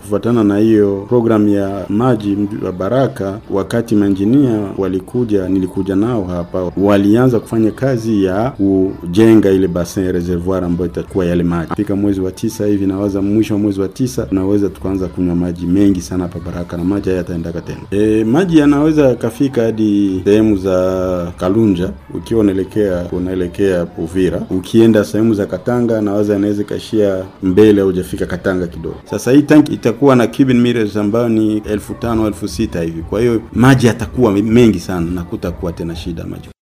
kufuatana na hiyo programu ya maji wa Baraka, wakati manjinia walikuja, nilikuja nao hapa, walianza kufanya kazi ya kujenga ile bassin reservoir ambayo itakuwa yale maji. Fika mwezi wa tisa hivi, nawaza mwisho wa mwezi wa tisa tunaweza tukaanza kunywa maji mengi sana hapa Baraka, na maji haya yataendaka tena. E, maji yanaweza yakafika hadi sehemu za Kalunja, ukiwa unaelekea unaelekea Uvira, ukienda sehemu za Katanga, nawaza yanaweza ikaishia mbele au hujafika Katanga kidogo. Sasa hii tanki itakuwa na cubic meters ambayo ni elfu tano elfu sita hivi, kwa hiyo maji yatakuwa mengi sana na kutakuwa tena shida maji